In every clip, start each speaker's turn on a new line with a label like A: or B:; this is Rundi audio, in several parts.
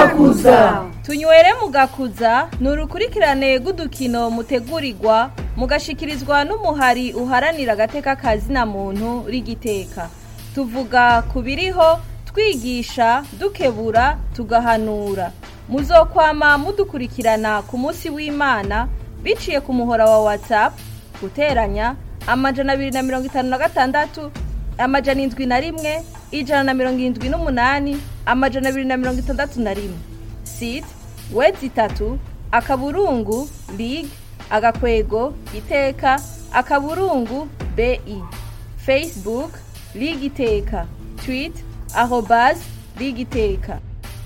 A: mugakuza
B: tunywere mugakuza ni urukurikirane rw'udukino mutegurirwa mugashikirizwa n'umuhari uharanira agateka kazina muntu rigiteka tuvuga ku biriho twigisha dukebura tugahanura muzokwama mudukurikirana ku munsi w'imana biciye ku muhora wa whatsapp guteranya amajana abiri na mirongo itanu na gatandatu amajana indwi na rimwe ijana na mirongo irindwi n'umunani amajana abiri na mirongo itandatu na rimwe site wedi itatu akaburungu lig agakwego iteka akaburungu bi facebook lig iteka tweet arobas lig iteka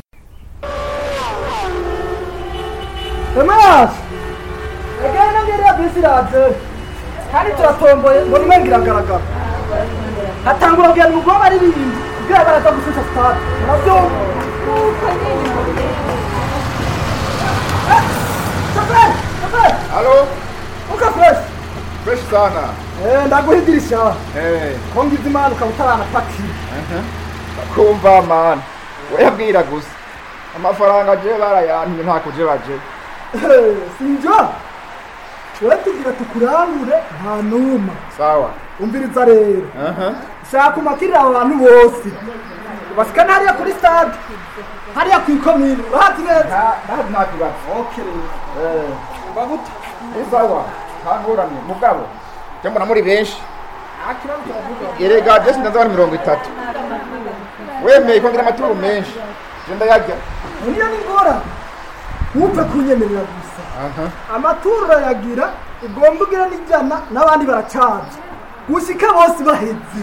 C: Emas! Egana nongera bisi iraze. Kandi turatomboye ngo nimwe ngiragaragara. Hatangura kugira ngo ubwoba ari bindi. Kugira baraza gushusha stade. Navyo. Safari! Safari!
D: Halo,
C: Uka fresh.
D: fresh sana.
C: Eh, ndaguhidirisha.
D: Eh,
C: Kongiza imana ukabutarana paki.
D: kumva man. Weyabwira gusa. Amafaranga je barayantumye nta kuje baje.
C: Eh, Sinjo. Wewe tugira tukurangure nta numa.
D: Sawa.
C: Umviriza rero.
D: Aha.
C: shaka umakirira abantu bose basikana hariya kuri stade hariya ku ikomine urahazi neza
D: Nta nta kibazo.
C: okay
D: Eh,
C: baguta
D: ni sawa. Ntangorane mugabo. Je mbona muri benshi.
C: akibazo turavuga
D: Erega je sindaza bari mirongo itatu. Wemeye ko ngira amaturu menshi. Je ndayarya.
C: niyo ni ngora ntupfe kunyemerera gusa
D: Aha.
C: amaturo urayagira ugomba ugira n'ijana n'abandi baracaje gushika bose baheze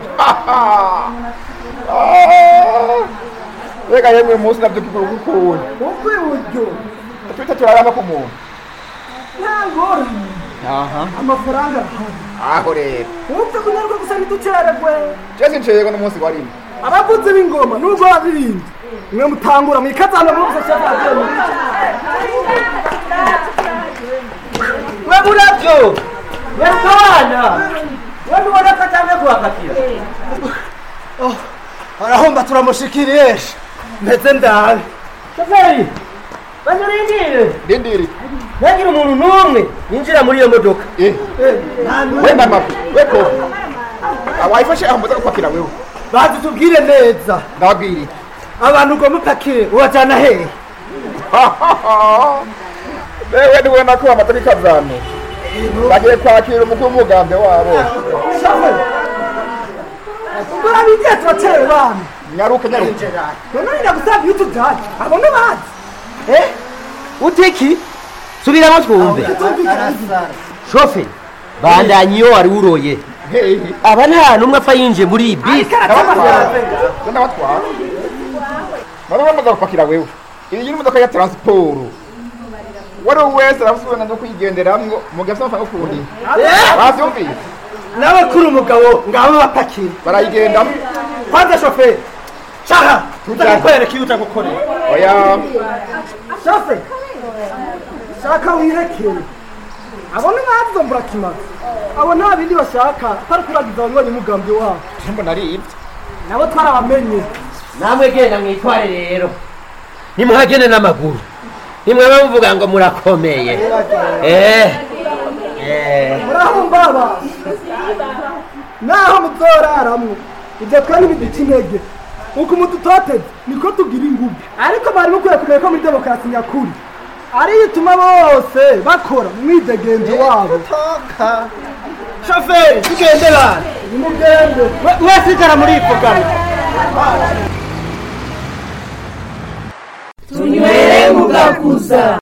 D: Rega yemwe umunsi navyuka ukukuntu.
C: ubwo iburyo
D: Twita turarama ku muntu.
C: nta ngorane
D: Aha.
C: amafaranga arahari
D: Aho rero.
C: ntupfe kunyarwa gusa ntiducererwe
D: Je sinceyego n'umunsi warimo.
C: abavuzi b'ingoma nubwo babirinde mwe mutangura mwikazana muri gusa cyangwa
A: we muravyo werukabana we mubona ko atanze kuhakatira
C: arahomba turamushikiriye meze ndabe
A: shoferi banyurindire
D: Rindiri.
A: ntagira umuntu n'umwe yinjira muri iyo modoka
D: Eh. We mama, we ko. Awayifashe ahambuza gupakira wewe.
C: bazi tubwire neza
D: Ndabwiri.
C: abantu ugomba upakire ubajyana hehe
D: Wewe ni wena ko amatari kazano. Bagiye kwakira umukuru w'umugambi wabo.
C: shoferi ubwo abigiye turatewe bana
D: Nyaruka nyaruka.
C: none ndagusaba iyo tujyanye abo ni bazi
A: eh utiki subiramo twumve shoferi bandanye iyo wari uroye
D: Hey.
A: aba nta n'umwe apfa yinjiye muri iyi bisi
D: Ndabatwara. Ndabatwara. Bari bamaze gupakira wewe. Iyi ni imodoka ya transport. Wari wese arafusubira no kuyigenderamwo mugafite amafaranga ukundi. Bavyumvise.
C: nawe kuri umugabo ngabo bapakire
D: Barayigendamo.
C: kwanza shoferi shaka
D: Tujyane.
C: ndakwereka iyo uja gukorera
D: Oya.
C: shoferi shaka wirekere abo ni bazombura kimaze abo nta bindi bashaka atari kuragiza abanywanyi umugambi wabo
D: Jembo naribye.
C: nabo twarabamenye
A: namwe genda mwitware rero nimuhagene n'amaguru nimwaba muvuga ngo murakomeye eh eh
C: muraho mbaba naho muzoraramwo ibyo twe ntibiduca intege uko umudutoteze niko tugira ingufu ariko bari mukwiye kumenya ko muri demokarasi nyakuri ariyo ituma bose bakora mu mwidegenzo wabo shoferi tugende bana nimugende wese igara muri ipogamo
E: tunywere mugakuza